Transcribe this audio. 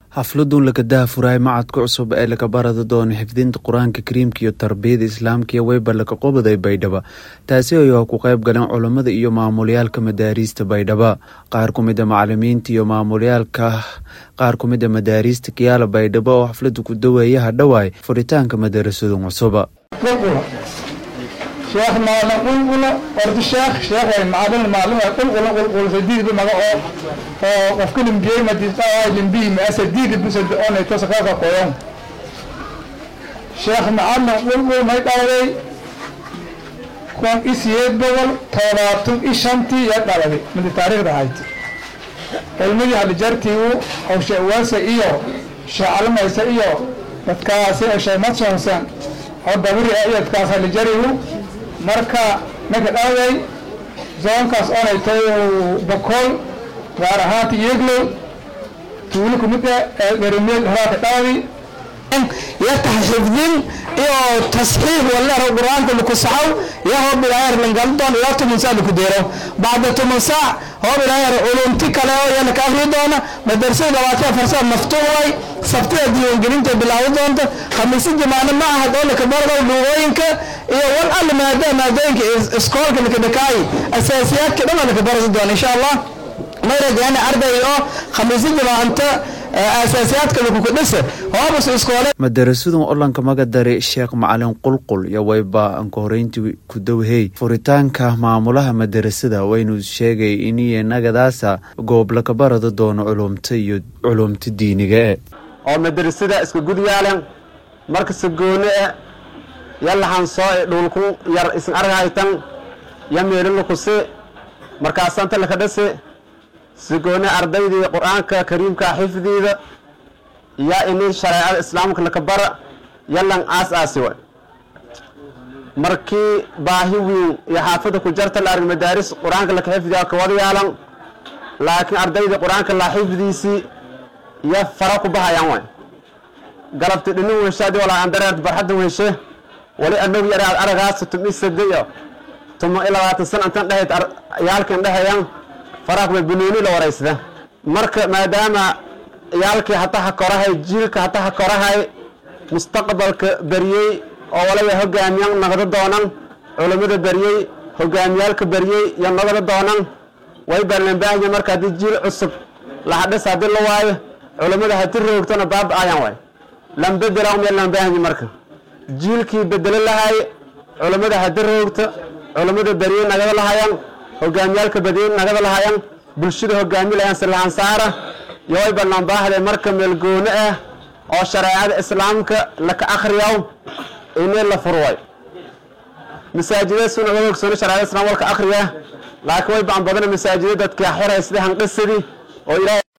xafladun lakadaha furaay macadka cusub ee laga barada doono xifdinta qur-aanka kariimka iyo tarbiyada islaamka iyo weyba laga qobaday baydhaba taasi oo ku qayb galeen culammada iyo maamulayaalka madaariista baydhaba qaar ku mida macalimiinta iyo maamulayaalka qaar ku mida madaariista kiyaala baydhabo oo xaflada ku daweeyaha dhawaay furitaanka madarasadun cusuba sheekh maalin qulqula ordi sheekh sheekh macalin maalin qulqula qulqula sadiid maga oo oo qofka limbiyey madisa limbiyi ma sadiid bisad oo ay tosa ka qoyon sheekh macalin qulqula may dhawday kon isiyeed bogol toddobaatan iyo shantii ya dhaladay midi taariikhda ahayd cilmidii halijartii u hawshe uwaasa iyo shacalamaysa iyo dadkaasi oo shaymadsoonsan oo dabiri ah iyo dadkaas halijarigu marka ninka dhaaday zoonkaas oonay tay bokool gaar ahaanta yeglow tuulo kumida garimeed horaaka dhaadi yatax xifdin iyo tasxiix walero qur-aanka laku saxow iyo hoob ilaahar langaldoon ilaa toban saac laku deero bacda toban saac hoob ilaahar culumti kale oo yana ka akri doona madrasada labaatan afar saac maftuux way sabtida diiwaangelinta bilaawi doonta khamiisi jamaano ma aha oo laka bardo luugooyinka iyo wal alle maada maadooyinka iskoolka laka dhakaayi asaasiyaadka dhan laka barasi doona insha allah may rajayana arday oo khamiisi jamaanta asaasiyaadka lakuka dhisa hoobas iskoole madarasadun olanka magadare sheekh macalin qulqul iyo wayba anka horeyntii ku dowhey furitaanka maamulaha madarasada waynu sheegay iniyo nagadaasa goob laka barada doono culumta iyo culumta diiniga e oo madarasada iska gudyaalen marka sagoone e yalahan soo e dhulku yar isin arghaytan ya meelilakusi markaasanta laka dhasi sagoone ardaydii qur-aanka kariimka xifdiida yaa ini shareecada islaamka laka bara yalan aas aasi way markii baahi weyn iyo xaafada ku jarta la arg madaaris qur-aanka laka xifdiya kawada yaalan laakiin ardaydii qur-aanka la xifdiisii iyo fara ku bahayaan way galabti dhinin wenshaadi walaa aan dareert barxadda wenshe wali anog yar aad aragaas tumi sadiyo tuma i labaatan san intan dhehayd yaalkan dhehayaan faraaqba banooni la waraysada marka maadaama yaalkii hataha korahay jiilka hataha korahay mustaqbalka beriyey oo walaba hogaamiyan naqdo doonan culammada beriyey hogaamiyaalka beriyey iyo naqdo doonan way barlanbaahanya marka haddii jiil cusub lahadhis haddii la waayo culammada hadii roogtona baaba ayan waay lambedela umee lambaahanya marka jiilkii bedelo lahay culammada hadii roogta culammada beriyey nagado lahayan hogaamiyaalka badiin nagada lahayan bulshada hogaami lahayan silahaan saara iyo way ballanbaahde marka meelgoone ah oo shareecada islaamka laka akhriyaw inay la furway masaajida suna uga ogsoona shareecada islam walka akhriya laakiin way baan badana masaajida dadka xiray sida hanqisidii oo ilaahay